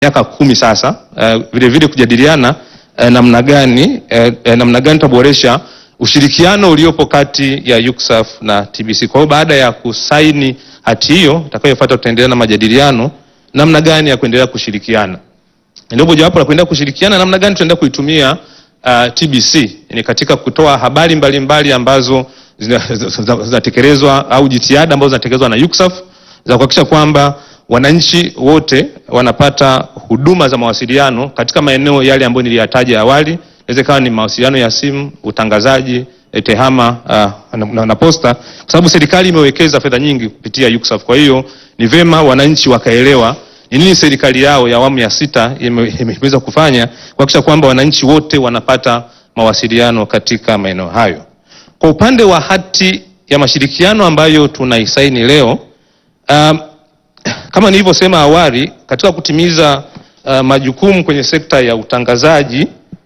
miaka kumi sasa, uh, vile vile kujadiliana uh, namna gani uh, uh, namna gani tutaboresha ushirikiano uliopo kati ya UCSAF na TBC. Kwa hiyo baada ya kusaini hati hiyo itakayofuata, tutaendelea na majadiliano namna gani ya kuendelea kushirikiana. Ndio mojawapo la kuendelea kushirikiana namna gani tutaendelea kuitumia uh, TBC ni katika kutoa habari mbalimbali mbali ambazo zinatekelezwa au jitihada ambazo zinatekelezwa na UCSAF za kuhakikisha kwamba wananchi wote wanapata huduma za mawasiliano katika maeneo yale ambayo niliyataja awali. Inaweza ikawa ni mawasiliano ya simu, utangazaji, tehama uh, na, na, na posta, kwa sababu serikali imewekeza fedha nyingi kupitia UCSAF. Kwa hiyo ni vema wananchi wakaelewa ni nini serikali yao ya awamu ya sita imeweza kufanya kuhakikisha kwamba wananchi wote wanapata mawasiliano katika maeneo hayo. Kwa upande wa hati ya mashirikiano ambayo tunaisaini leo um, kama nilivyosema awali katika kutimiza uh, majukumu kwenye sekta ya utangazaji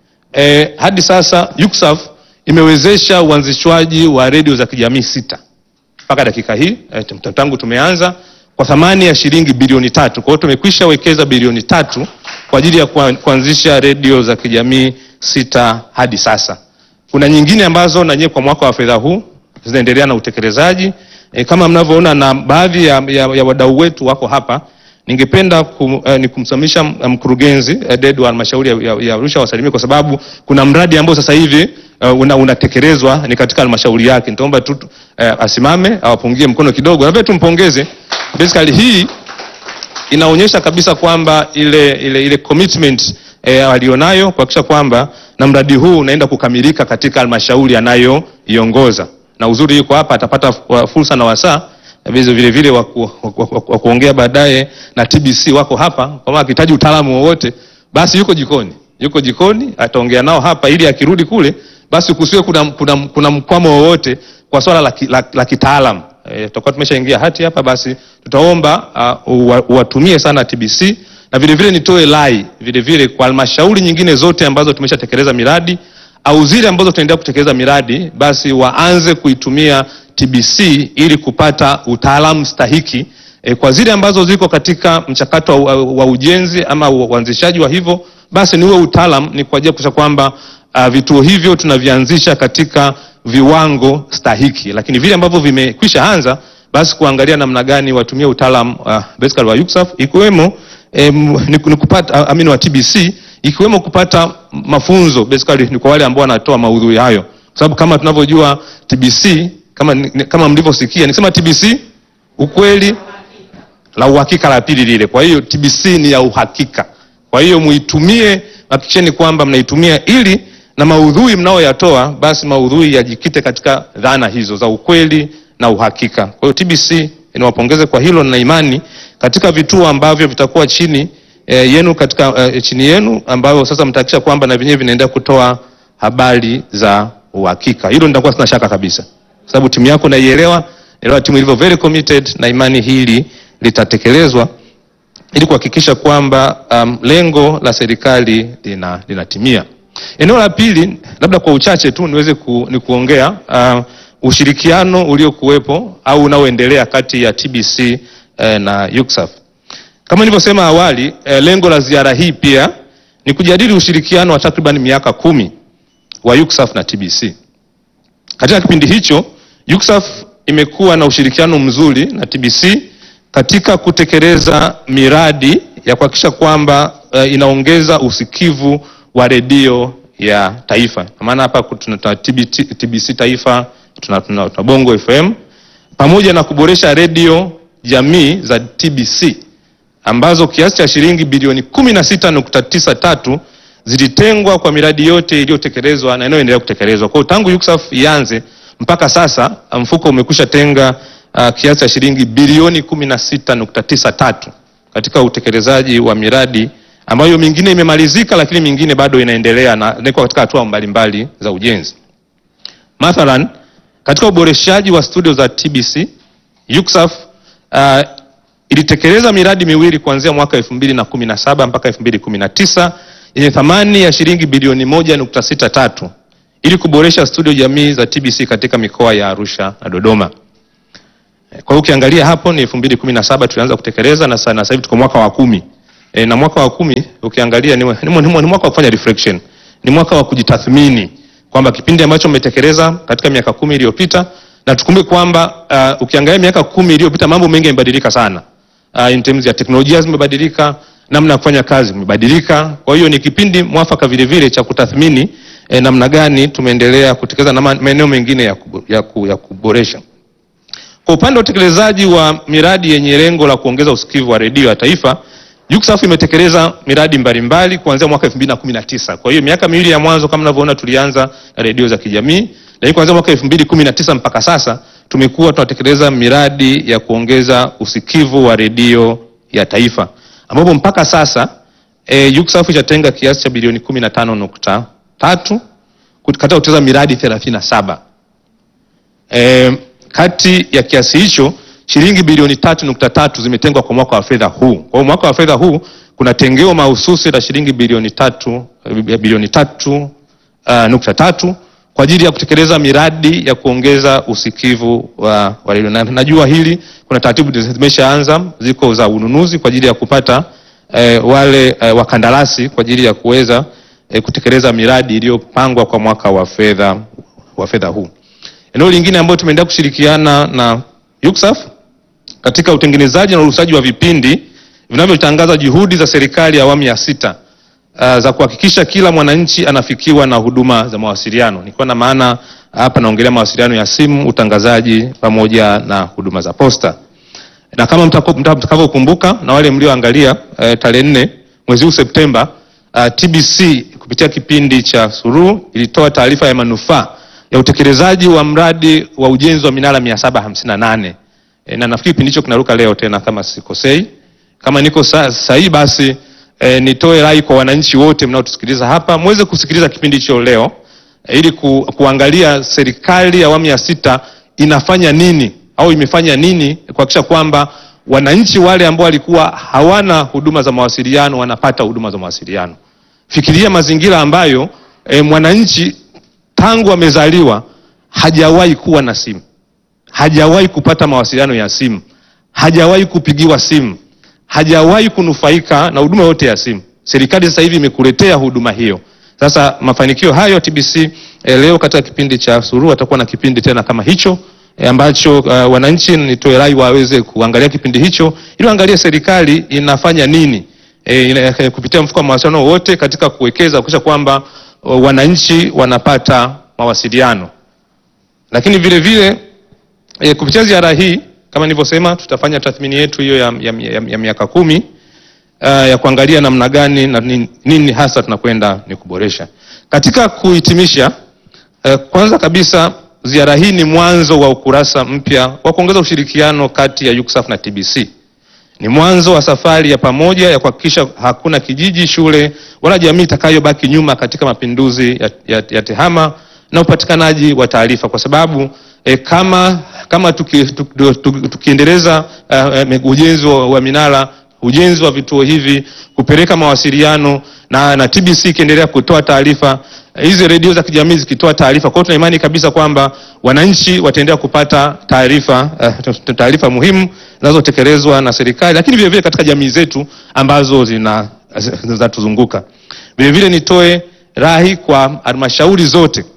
eh, hadi sasa UCSAF imewezesha uanzishwaji wa redio za kijamii sita mpaka dakika hii eh, tangu tumeanza kwa thamani ya shilingi bilioni tatu. Kwa hiyo tumekwisha wekeza bilioni tatu kwa ajili ya kuanzisha redio za kijamii sita hadi sasa. Kuna nyingine ambazo na nyewe kwa mwaka wa fedha huu zinaendelea na utekelezaji e, kama mnavyoona na baadhi ya, ya, ya wadau wetu wako hapa. Ningependa kum, eh, ni kumsamisha mkurugenzi eh, Dedu wa halmashauri ya, ya Arusha wasalimie, kwa sababu kuna mradi ambao sasa hivi uh, una, unatekelezwa ni katika halmashauri yake. Nitaomba tu eh, asimame awapungie mkono kidogo, na pia tumpongeze. Basically hii inaonyesha kabisa kwamba ile, ile, ile commitment eh, alionayo kuhakikisha kwamba na mradi huu unaenda kukamilika katika halmashauri anayoiongoza na uzuri yuko hapa, atapata fursa na wasaa vile vile wa kuongea baadaye na TBC wako hapa, kama akihitaji utaalamu wowote basi yuko jikoni, yuko jikoni ataongea nao hapa, ili akirudi kule basi kusiwe kuna, kuna, kuna mkwamo wowote kwa swala la, la, la kitaalamu. E, tutakuwa tumeshaingia hati hapa, basi tutaomba uh, uwatumie sana TBC na vile vile nitoe lai vile vile kwa halmashauri nyingine zote ambazo tumeshatekeleza miradi au zile ambazo tunaendelea kutekeleza miradi basi waanze kuitumia TBC ili kupata utaalamu stahiki e, kwa zile ambazo ziko katika mchakato wa, wa ujenzi ama uanzishaji wa hivyo, basi ni huo utaalamu ni kwa ajili ya kuhakikisha kwamba uh, vituo hivyo tunavianzisha katika viwango stahiki, lakini vile ambavyo vimekwisha anza basi kuangalia namna gani watumie utaalamu uh, basically wa UCSAF ikiwemo em, ni kupata amini wa TBC ikiwemo kupata mafunzo basically ni kwa wale ambao wanatoa maudhui hayo, kwa sababu kama tunavyojua TBC kama, kama mlivyosikia nikisema TBC ukweli la uhakika la pili lile. Kwa hiyo TBC ni ya uhakika, kwa hiyo muitumie, hakikisheni kwamba mnaitumia ili na maudhui mnaoyatoa basi maudhui yajikite katika dhana hizo za ukweli na uhakika. Kwa hiyo TBC niwapongeze kwa hilo na imani katika vituo ambavyo vitakuwa chini E, yenu katika e, chini yenu ambayo sasa mtahakikisha kwamba na vyenyewe vinaendelea kutoa habari za uhakika. Hilo nitakuwa sina shaka kabisa, kwa sababu timu yako naielewa, elewa timu ilivyo very committed, na imani hili litatekelezwa ili kuhakikisha kwamba um, lengo la serikali lina linatimia. Eneo la pili, labda kwa uchache tu niweze ku, ni kuongea uh, ushirikiano uliokuwepo au unaoendelea kati ya TBC eh, na UCSAF. Kama nilivyosema awali eh, lengo la ziara hii pia ni kujadili ushirikiano wa takriban miaka kumi wa UCSAF na TBC. Katika kipindi hicho, UCSAF imekuwa na ushirikiano mzuri na TBC katika kutekeleza miradi ya kuhakikisha kwamba eh, inaongeza usikivu wa redio ya taifa. Maana hapa tuna TBC, TBC taifa, tuna, tuna, tuna Bongo FM pamoja na kuboresha redio jamii za TBC ambazo kiasi cha shilingi bilioni 16.93 zilitengwa kwa miradi yote iliyotekelezwa na inayoendelea kutekelezwa. Kwa hiyo tangu UCSAF ianze mpaka sasa mfuko umekwisha tenga uh, kiasi cha shilingi bilioni 16.93 katika utekelezaji wa miradi ambayo mingine imemalizika, lakini mingine bado inaendelea na iko katika hatua mbalimbali za ujenzi. Mathalan, katika uboreshaji wa studio za TBC UCSAF uh, ilitekeleza miradi miwili kuanzia mwaka 2017 mpaka 2019 yenye thamani ya shilingi bilioni 1.63 ili kuboresha studio jamii za TBC katika mikoa ya Arusha na Dodoma. Kwa hiyo ukiangalia hapo ni 2017 tulianza kutekeleza na sasa hivi tuko mwaka wa kumi e, na mwaka wa kumi ukiangalia ni, ni, ni, ni mwaka wa kufanya reflection, ni mwaka wa kujitathmini kwamba kipindi ambacho umetekeleza katika miaka kumi iliyopita, na tukumbuke kwamba uh, ukiangalia miaka kumi iliyopita mambo mengi yamebadilika sana uh, in terms ya teknolojia zimebadilika, namna ya kufanya kazi imebadilika. Kwa hiyo ni kipindi mwafaka vile vile cha kutathmini eh, namna gani tumeendelea kutekeleza na maeneo mengine ya, kubo, ya, ku, ya kuboresha. Kwa upande wa utekelezaji wa miradi yenye lengo la kuongeza usikivu wa redio ya taifa, UCSAF imetekeleza miradi mbalimbali kuanzia mwaka 2019. Kwa hiyo miaka miwili ya mwanzo kama mnavyoona tulianza na redio za kijamii, lakini kuanzia mwaka 2019 mpaka sasa tumekuwa tunatekeleza miradi ya kuongeza usikivu wa redio ya taifa ambapo mpaka sasa e, UCSAF itatenga kiasi cha bilioni 15.3 katika kutekeleza miradi 37. E, kati ya kiasi hicho shilingi bilioni tatu nukta tatu zimetengwa kwa mwaka wa fedha huu. Kwa hiyo mwaka wa fedha huu kuna tengeo mahususi la shilingi bilioni tatu, bilioni tatu uh, nukta tatu kwa ajili ya kutekeleza miradi ya kuongeza usikivu wa, wa redio. Na najua hili kuna taratibu zimeshaanza ziko za ununuzi kwa ajili ya kupata eh, wale eh, wakandarasi kwa ajili ya kuweza eh, kutekeleza miradi iliyopangwa kwa mwaka wa fedha wa fedha huu. Eneo lingine ambayo tumeendelea kushirikiana na UCSAF katika utengenezaji na urushaji wa vipindi vinavyotangaza juhudi za serikali ya awamu ya sita uh, za kuhakikisha kila mwananchi anafikiwa na huduma za mawasiliano. Nikiwa na maana hapa naongelea mawasiliano ya simu, utangazaji pamoja na huduma za posta. Na kama mtakavyokumbuka na wale mlioangalia uh, tarehe nne mwezi huu Septemba, uh, TBC kupitia kipindi cha Suluhu ilitoa taarifa ya manufaa ya utekelezaji wa mradi wa ujenzi wa minara 758 e, na nafikiri kipindi hicho kinaruka leo tena kama sikosei. Kama niko sahihi basi e, nitoe rai kwa wananchi wote mnaotusikiliza hapa muweze kusikiliza kipindi hicho leo e, ili ku, kuangalia serikali ya awamu ya sita inafanya nini au imefanya nini kuhakikisha kwamba wananchi wale ambao walikuwa hawana huduma za mawasiliano wanapata huduma za mawasiliano. Fikiria mazingira ambayo e, mwananchi tangu amezaliwa hajawahi kuwa na simu, hajawahi kupata mawasiliano ya simu, hajawahi kupigiwa simu, hajawahi kunufaika na huduma yote ya simu. Serikali sasa hivi imekuletea huduma hiyo. Sasa mafanikio hayo TBC eh, leo katika kipindi cha Suluhu atakuwa na kipindi tena kama hicho eh, ambacho uh, wananchi nitoe rai waweze kuangalia kipindi hicho ili waangalie serikali inafanya nini eh, ina, eh, kupitia mfuko wa mawasiliano wote katika kuwekeza kuhakikisha kwamba wananchi wanapata mawasiliano, lakini vile vile e, kupitia ziara hii kama nilivyosema, tutafanya tathmini yetu hiyo ya, ya, ya, ya miaka kumi uh, ya kuangalia namna gani na nini, nini hasa tunakwenda ni kuboresha. Katika kuhitimisha, uh, kwanza kabisa ziara hii ni mwanzo wa ukurasa mpya wa kuongeza ushirikiano kati ya UCSAF na TBC ni mwanzo wa safari ya pamoja ya kuhakikisha hakuna kijiji, shule wala jamii itakayobaki nyuma katika mapinduzi ya, ya, ya tehama na upatikanaji wa taarifa, kwa sababu e, kama kama tukiendeleza tuki, tuki uh, ujenzi wa, wa minara, ujenzi wa vituo hivi, kupeleka mawasiliano na, na TBC ikiendelea kutoa taarifa hizi redio za kijamii zikitoa taarifa. Kwa hiyo tuna imani kabisa kwamba wananchi wataendelea kupata taarifa uh, taarifa muhimu zinazotekelezwa na serikali, lakini vile vile katika jamii zetu ambazo zina zinatuzunguka. Vile vile nitoe rai kwa halmashauri zote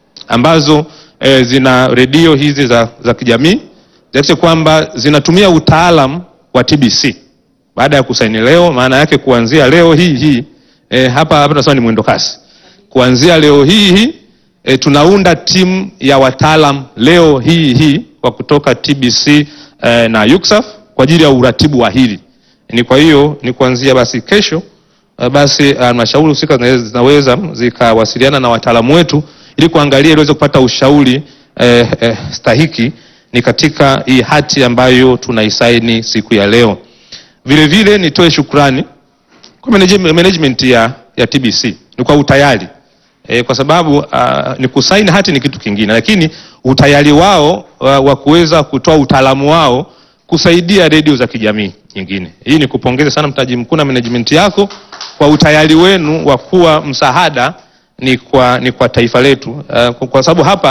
ambazo eh, zina redio hizi za, za kijamii zihakikishe kwamba zinatumia utaalam wa TBC baada ya kusaini leo. Maana yake kuanzia leo hii hii eh, hapa hapa tunasema ni mwendo kasi kuanzia leo hii hii e, tunaunda timu ya wataalam leo hii hii wa kutoka TBC e, na UCSAF kwa ajili ya uratibu wa hili. Ni kwa hiyo ni kuanzia basi kesho e, basi halmashauri husika zinaweza zikawasiliana na wataalamu wetu ili kuangalia ili waweze kupata ushauri e, e, stahiki ni katika hii hati ambayo tunaisaini siku ya leo. Vile vile nitoe shukrani kwa management ya, ya TBC ni kwa utayari E, kwa sababu uh, ni kusaini hati ni kitu kingine, lakini utayari wao uh, wa kuweza kutoa utaalamu wao kusaidia redio za kijamii nyingine. Hii ni kupongeza sana mtaji mkuu na management yako kwa utayari wenu wa kuwa msaada ni kwa, ni kwa taifa letu uh, kwa sababu hapa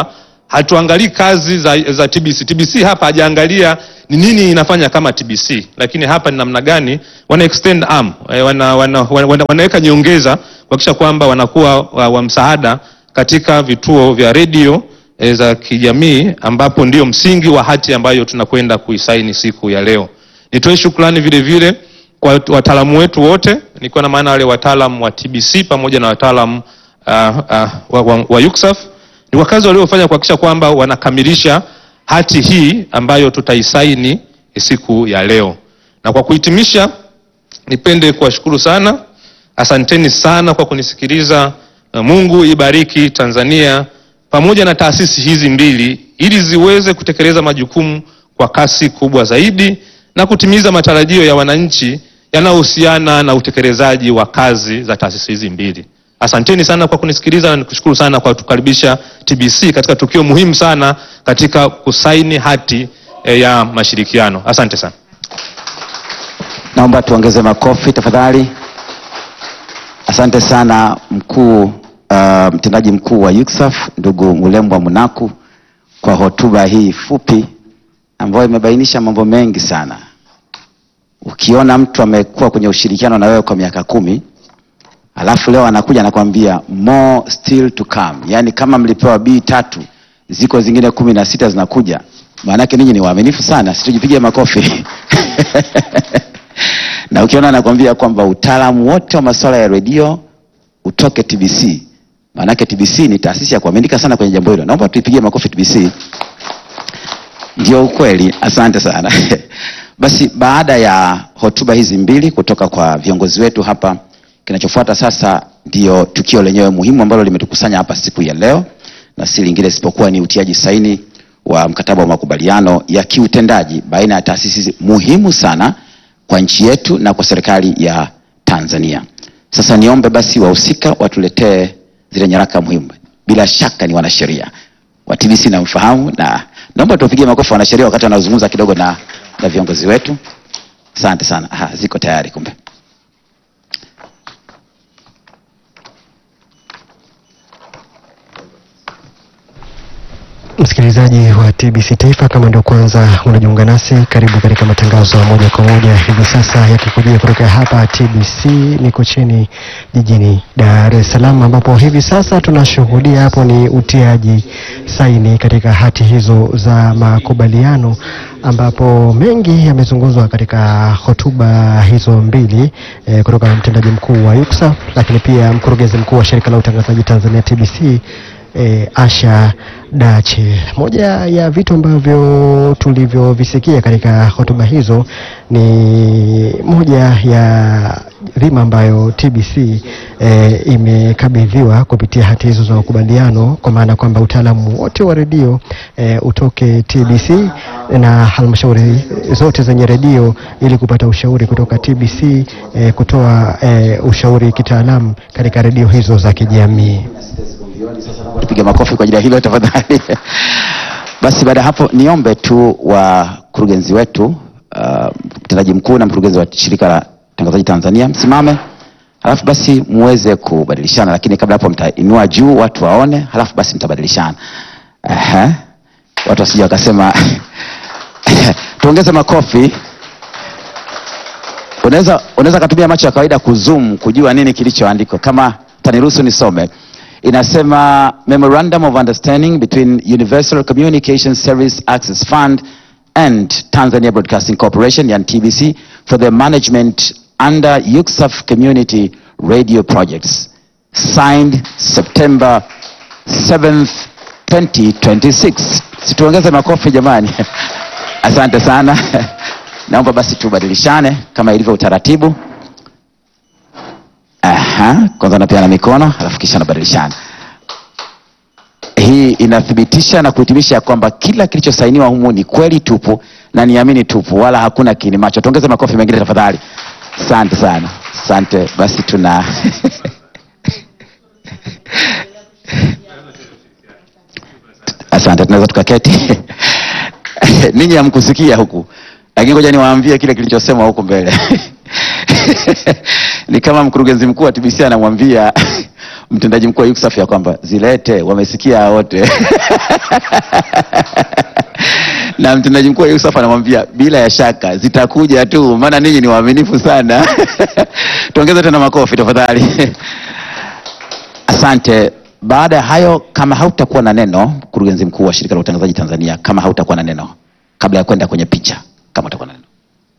hatuangalii kazi za, za TBC. TBC hapa hajaangalia ni nini inafanya kama TBC, lakini hapa ni namna gani wana extend arm, eh, wana, wana, wana, wanaweka nyongeza kuhakikisha kwamba wanakuwa wa, wa msaada katika vituo vya redio eh, za kijamii ambapo ndio msingi wa hati ambayo tunakwenda kuisaini siku ya leo. Nitoe shukrani vile vile kwa wataalamu wetu wote, nikiwa na maana wale wataalamu wa TBC pamoja na wataalamu uh, uh, wa, wa, wa UCSAF ni kwa kazi waliofanya kuhakikisha kwamba wanakamilisha hati hii ambayo tutaisaini siku ya leo. Na kwa kuhitimisha, nipende kuwashukuru sana, asanteni sana kwa kunisikiliza. Mungu ibariki Tanzania pamoja na taasisi hizi mbili ili ziweze kutekeleza majukumu kwa kasi kubwa zaidi na kutimiza matarajio ya wananchi yanayohusiana na utekelezaji wa kazi za taasisi hizi mbili. Asanteni sana kwa kunisikiliza na nikushukuru sana kwa kutukaribisha TBC katika tukio muhimu sana katika kusaini hati eh, ya mashirikiano. Asante sana. Naomba tuongeze makofi tafadhali. Asante sana mkuu, uh, mtendaji mkuu wa UCSAF ndugu Mulembwa Munaku kwa hotuba hii fupi ambayo imebainisha mambo mengi sana. Ukiona mtu amekuwa kwenye ushirikiano na wewe kwa miaka kumi alafu leo anakuja anakwambia more still to come, yaani kama mlipewa B tatu ziko zingine kumi na sita zinakuja. Maanake ninyi ni waaminifu sana, situjipige makofi na ukiona anakwambia kwamba utaalamu wote wa masuala ya redio utoke TBC, maanake TBC ni taasisi ya kuaminika sana kwenye jambo hilo. Naomba tuipigie makofi TBC. Ndio ukweli, asante sana. Basi baada ya hotuba hizi mbili kutoka kwa viongozi wetu hapa, kinachofuata sasa ndio tukio lenyewe muhimu ambalo limetukusanya hapa siku ya leo, na si lingine isipokuwa ni utiaji saini wa mkataba wa makubaliano ya kiutendaji baina ya taasisi muhimu sana kwa nchi yetu na kwa serikali ya Tanzania. Sasa niombe basi wahusika watuletee zile nyaraka muhimu. Bila shaka ni wanasheria wa TBC namfahamu, na naomba tuwapigie makofi wanasheria wakati wanazungumza kidogo na, na viongozi wetu. Asante sana. Aha, ziko tayari kumbe. Msikilizaji wa TBC Taifa, kama ndio kwanza unajiunga nasi, karibu katika matangazo ya moja kwa moja hivi sasa yakikujia kutoka hapa TBC Mikocheni jijini Dar es Salaam, ambapo hivi sasa tunashuhudia hapo ni utiaji saini katika hati hizo za makubaliano, ambapo mengi yamezungumzwa katika hotuba hizo mbili eh, kutoka mtendaji mkuu wa UCSAF, lakini pia mkurugenzi mkuu wa shirika la utangazaji Tanzania TBC E, Asha Dache. Moja ya vitu ambavyo tulivyovisikia katika hotuba hizo ni moja ya dhima ambayo TBC e, imekabidhiwa kupitia hati hizo za makubaliano, kwa maana kwamba utaalamu wote wa redio e, utoke TBC na halmashauri zote zenye redio ili kupata ushauri kutoka TBC e, kutoa e, ushauri kitaalamu katika redio hizo za kijamii. Tupige makofi kwa ajili ya hilo tafadhali. Basi baada ya hapo niombe tu wakurugenzi wetu uh, mtendaji mkuu na mkurugenzi wa shirika la utangazaji Tanzania msimame, halafu basi muweze kubadilishana, lakini kabla hapo mtainua juu watu waone, halafu basi mtabadilishana. Aha. Watu wasije wakasema tuongeze makofi. Unaweza unaweza kutumia macho ya kawaida kuzoom kujua nini kilichoandikwa, kama taniruhusu nisome inasema memorandum of understanding between Universal Communication Service Access Fund and Tanzania Broadcasting Corporation yani TBC for the management under UCSAF community radio projects signed September 7th 2026 situongeze makofi jamani asante sana naomba basi tubadilishane kama ilivyo utaratibu Aha, kwanza napeana mikono alafu kisha nabadilishana. Hii inathibitisha na kuhitimisha ya kwamba kila kilichosainiwa humu ni kweli tupu na niamini tupu, wala hakuna kiini macho. Tuongeze makofi mengine tafadhali. Asante sana, asante. Basi tuna asante, tunaweza tukaketi. Ninyi hamkusikia huku, lakini ngoja niwaambie kile kilichosemwa huku mbele ni kama mkurugenzi mkuu wa TBC anamwambia mtendaji mkuu wa UCSAF ya kwamba zilete, wamesikia wote na mtendaji mkuu wa UCSAF anamwambia bila ya shaka zitakuja tu, maana ninyi ni waaminifu sana. Tuongeze tena makofi tafadhali. Asante. Baada ya hayo, kama hautakuwa na neno, mkurugenzi mkuu wa shirika la utangazaji Tanzania, kama hautakuwa na neno, kabla ya kwenda kwenye picha, kama utakuwa na neno.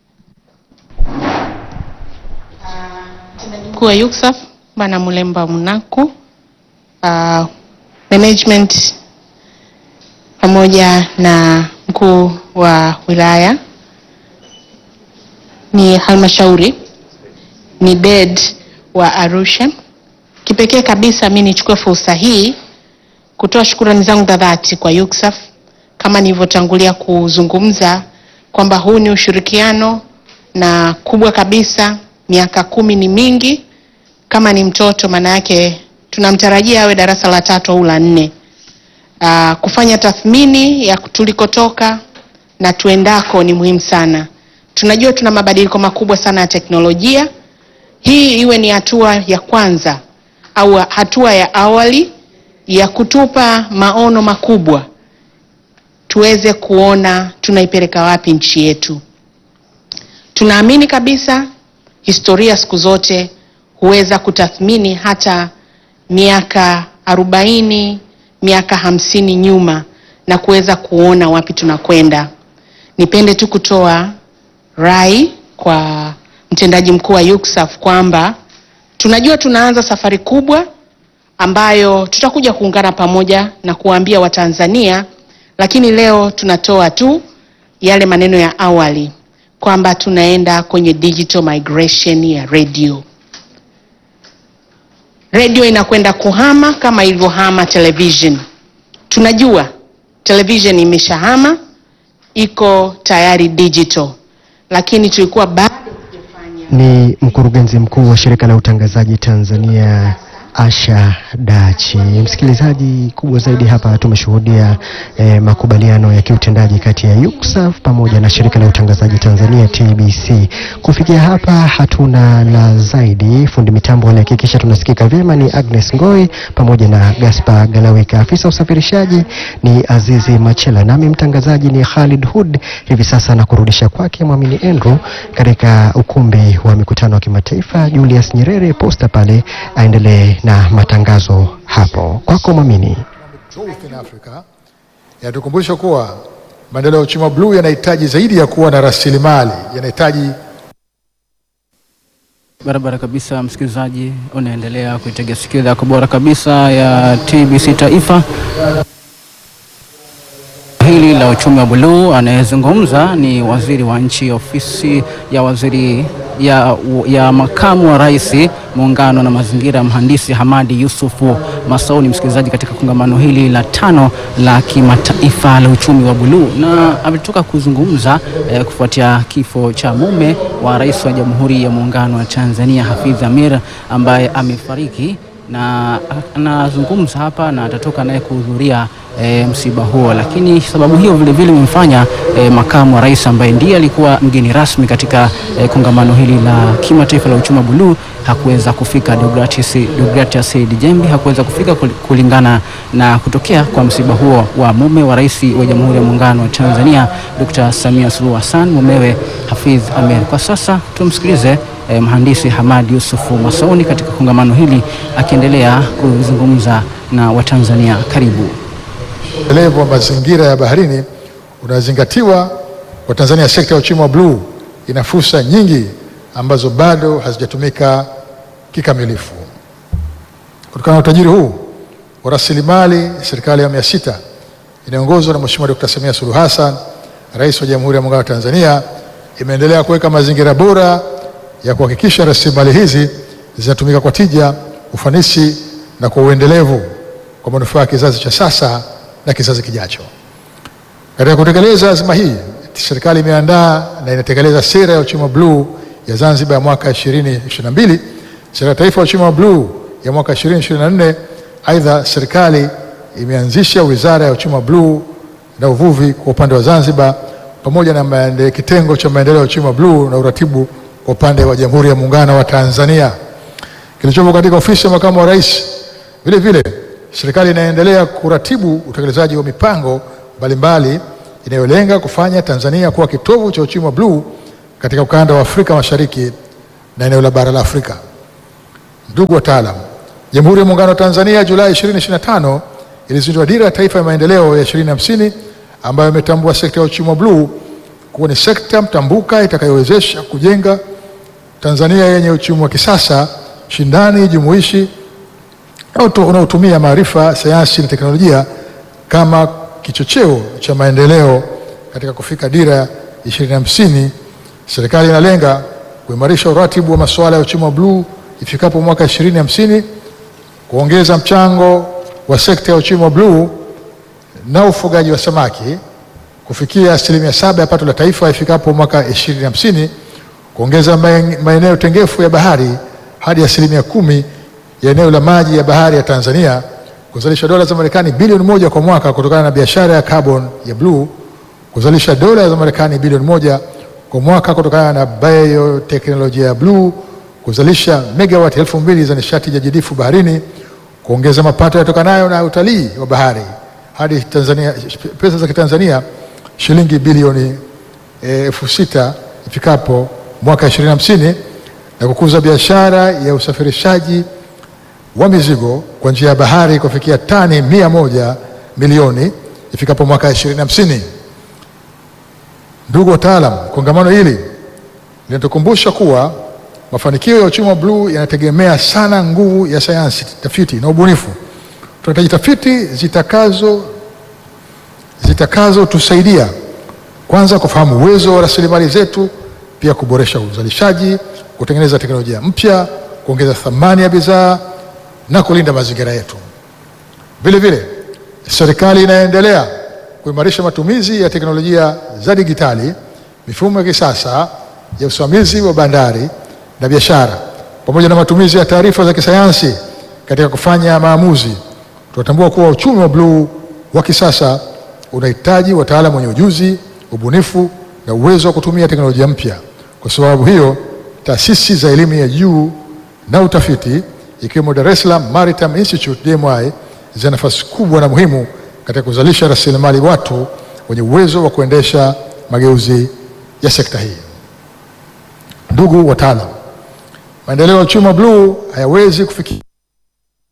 mkuu wa UCSAF Bwana Mulemba Munaku, uh, management pamoja na mkuu wa wilaya, ni halmashauri, ni DED wa Arusha. Kipekee kabisa mi nichukue fursa hii kutoa shukrani zangu za dhati kwa UCSAF kama nilivyotangulia kuzungumza kwamba huu ni ushirikiano na kubwa kabisa, miaka kumi ni mingi. Kama ni mtoto, maana yake tunamtarajia awe darasa la tatu au la nne. Aa, kufanya tathmini ya tulikotoka na tuendako ni muhimu sana. Tunajua tuna mabadiliko makubwa sana ya teknolojia. Hii iwe ni hatua ya kwanza au hatua ya awali ya kutupa maono makubwa, tuweze kuona tunaipeleka wapi nchi yetu. Tunaamini kabisa historia siku zote huweza kutathmini hata miaka arobaini, miaka hamsini nyuma na kuweza kuona wapi tunakwenda. Nipende tu kutoa rai kwa mtendaji mkuu wa UCSAF kwamba tunajua tunaanza safari kubwa ambayo tutakuja kuungana pamoja na kuwaambia Watanzania, lakini leo tunatoa tu yale maneno ya awali kwamba tunaenda kwenye digital migration ya radio. Radio inakwenda kuhama kama ilivyohama television. Tunajua television imeshahama, iko tayari digital, lakini tulikuwa bado Ni mkurugenzi mkuu wa shirika la utangazaji Tanzania Asha Dachi. Msikilizaji, kubwa zaidi hapa tumeshuhudia eh, makubaliano ya kiutendaji kati ya UCSAF pamoja na shirika la utangazaji Tanzania TBC. Kufikia hapa hatuna la zaidi. Fundi mitambo alihakikisha tunasikika vyema ni Agnes Ngoi pamoja na Gaspar Galawika. Afisa usafirishaji ni Azizi Machela, nami mtangazaji ni Khalid Hud. Hivi sasa na kurudisha kwake Mwamini Andrew katika ukumbi wa mikutano wa kimataifa Julius Nyerere posta pale, aendelee na matangazo hapo. Kwako Mwamini. Growth in Africa yanatukumbusha kuwa maendeleo ya uchumi wa bluu yanahitaji zaidi ya kuwa na rasilimali, yanahitaji Barabara kabisa, msikilizaji, unaendelea kuitegea sikio yako bora kabisa ya TBC Taifa hili la uchumi wa buluu. Anayezungumza ni waziri wa nchi ofisi ya waziri ya, ya makamu wa rais muungano na mazingira, mhandisi Hamadi Yusufu Masauni, msikilizaji, katika kongamano hili la tano la kimataifa la uchumi wa buluu, na ametoka kuzungumza eh, kufuatia kifo cha mume wa rais wa Jamhuri ya Muungano wa Tanzania Hafidh Amir ambaye amefariki na anazungumza hapa na atatoka naye kuhudhuria e, msiba huo, lakini sababu hiyo vile vile imemfanya e, makamu wa rais ambaye ndiye alikuwa mgeni rasmi katika e, kongamano hili la kimataifa la uchumi wa buluu hakuweza kufika. Deogratius Deogratius Said Jembe hakuweza kufika kul- kulingana na kutokea kwa msiba huo wa mume wa rais wa Jamhuri ya Muungano wa Tanzania Dr. Samia Suluhu Hassan, mumewe Hafidh Ameir. Kwa sasa tumsikilize eh, mhandisi Hamad Yusufu Masauni katika kongamano hili akiendelea kuzungumza na Watanzania. Karibu. endelevu wa mazingira ya baharini unazingatiwa kwa Tanzania. Sekta ya uchumi wa bluu ina fursa nyingi ambazo bado hazijatumika kikamilifu. Kutokana na utajiri huu wa rasilimali, serikali ya awamu ya sita inayoongozwa na Mheshimiwa Dkt. Samia Suluhu Hassan, Rais wa Jamhuri ya Muungano wa Tanzania, imeendelea kuweka mazingira bora ya kuhakikisha rasilimali hizi zinatumika kwa tija, ufanisi na kwa uendelevu kwa manufaa ya kizazi cha sasa na kizazi kijacho. Katika kutekeleza azma hii, serikali imeandaa na inatekeleza sera ya uchumi wa bluu ya Zanzibar ya mwaka 2022, sera ya taifa ya uchumi wa bluu ya mwaka 2024. Aidha, serikali imeanzisha wizara ya uchumi wa bluu na uvuvi kwa upande wa Zanzibar pamoja na maende, kitengo cha maendeleo ya uchumi wa bluu na uratibu kwa upande wa Jamhuri ya Muungano wa Tanzania kilichopo katika ofisi ya makamu wa rais Vile vile serikali inaendelea kuratibu utekelezaji wa mipango mbalimbali inayolenga kufanya Tanzania kuwa kitovu cha uchumi wa bluu katika ukanda wa Afrika Mashariki na eneo la bara la Afrika. Ndugu wataalam, Jamhuri ya Muungano wa Tanzania Julai 2025 ilizindua Dira ya Taifa ya Maendeleo ya 2050 ambayo imetambua sekta ya uchumi wa bluu kuwa ni sekta mtambuka itakayowezesha kujenga Tanzania yenye uchumi wa kisasa, shindani, jumuishi unaotumia maarifa, sayansi na teknolojia kama kichocheo cha maendeleo. Katika kufika Dira 2050, serikali inalenga kuimarisha uratibu wa masuala ya uchumi wa bluu ifikapo mwaka 2050, kuongeza mchango wa sekta ya uchumi wa bluu na ufugaji wa samaki kufikia asilimia saba ya pato la taifa ifikapo mwaka 2050, kuongeza maeneo tengefu ya bahari hadi asilimia kumi ya eneo la maji ya bahari ya Tanzania, kuzalisha dola za Marekani bilioni moja kwa mwaka kutokana na biashara ya carbon ya bluu, kuzalisha dola za Marekani bilioni moja kwa mwaka kutokana na bioteknolojia ya bluu, kuzalisha megawati elfu mbili za nishati jadidifu baharini, kuongeza mapato yatokanayo na utalii wa bahari hadi Tanzania, pesa za Kitanzania shilingi bilioni elfu sita ifikapo mwaka 2050 na kukuza biashara ya usafirishaji wa mizigo kwa njia ya bahari kufikia tani mia moja milioni ifikapo mwaka 2050. Ndugu wataalam, kongamano hili linatukumbusha kuwa mafanikio ya uchumi wa bluu yanategemea sana nguvu ya sayansi, tafiti na ubunifu. Tunahitaji tafiti zitakazo zitakazotusaidia kwanza kufahamu uwezo wa rasilimali zetu, pia kuboresha uzalishaji, kutengeneza teknolojia mpya, kuongeza thamani ya bidhaa na kulinda mazingira yetu. Vile vile, serikali inaendelea kuimarisha matumizi ya teknolojia za digitali, mifumo ya kisasa ya usimamizi wa bandari na biashara, pamoja na matumizi ya taarifa za kisayansi katika kufanya maamuzi. Tunatambua kuwa uchumi wa bluu wa kisasa unahitaji wataalamu wenye ujuzi, ubunifu na uwezo wa kutumia teknolojia mpya. Kwa sababu hiyo, taasisi za elimu ya juu na utafiti ikiwemo Dar es Salaam Maritime Institute DMI zina nafasi kubwa na muhimu katika kuzalisha rasilimali watu wenye uwezo wa kuendesha mageuzi ya sekta hii. Ndugu wataalam, maendeleo ya uchumi wa bluu hayawezi kufikia